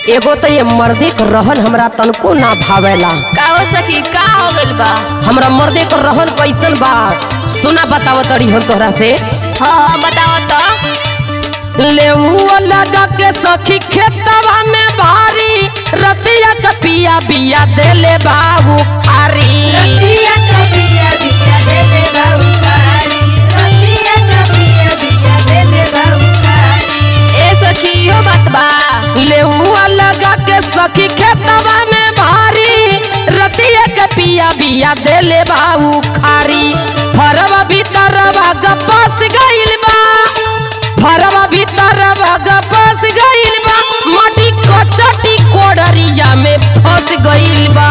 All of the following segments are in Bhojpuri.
एगो तो ये मर्दे के रहन हमरा तनको ना भावेला का हो सखी का हो गइल बा हमरा मर्दे के रहन कैसन बा सुना बताव तड़ी हम तोहरा से हाँ हाँ बताओ तो लेऊ लगा के सखी खेतवा में भारी रतिया के पिया बिया देले बाबू खारी ए सखी इहो बात बा लेऊ लगा के सखी खेतवा में भारी रतिया के पिया बिया देले बाबू खारी फरवा भीतरवा गपास गइल बा फरवा भीतरवा गपास गइल बा माटी कचटी कोडरिया में फंस गइल बा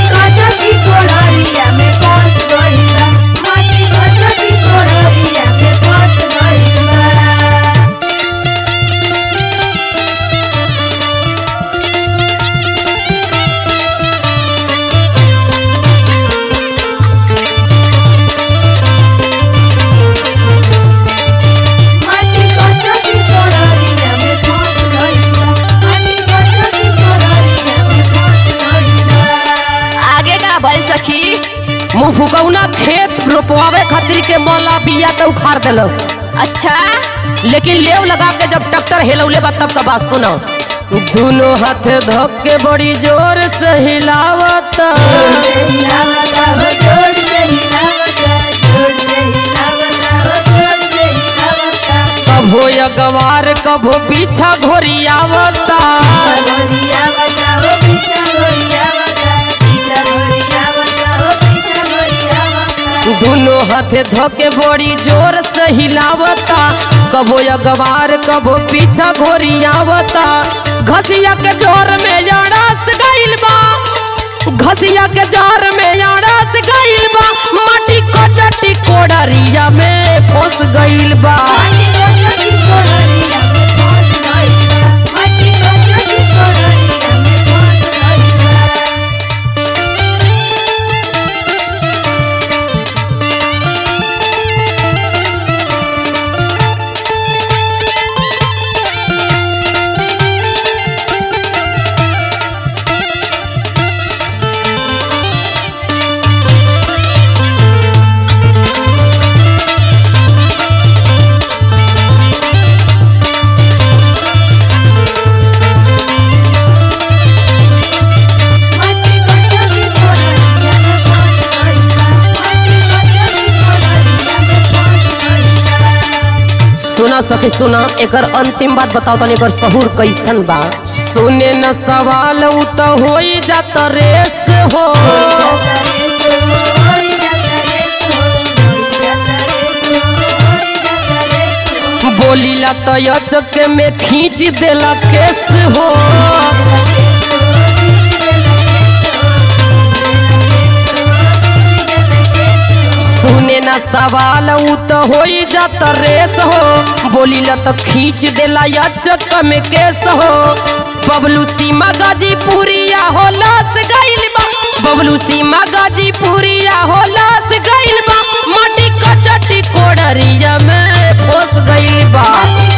आगे का भइल सखी मुंह फुकौना खेत रोपवावे खातिर के मौला बिया तो उखाड़ देलस अच्छा लेकिन लेव लगा के जब ट्रैक्टर हेलौले बा तब का बात सुनो दोनों हाथ धक के बड़ी जोर से हिलावत कभो अगवार कभो पीछा घोरियावता दोनों हाथ धके बड़ी जोर से हिलावता कभो अगवार कभो पीछा घोरियावता घसिया के जोर में यारस गइल बा घसिया के जोर में यारस गइल बा माटी कचटी कोडरिया में फंस गइल बा सुना सखी सुना एकर अंतिम बात बताओ तनी एकर सहूर कैसन बा सुने न सवाल उ त होई जात रेस हो बोलीला त यचक में खींच देला केस हो सुने न सवाल उ त होई जात रेस हो बोलीला त खींच देला यचक में केस हो बबलू सीमा गाजीपुरिया हो लास गइल बा बबलू सीमा गाजीपुरिया हो लास गइल बा माटी कचटी कोडरिया में फंस गइल बा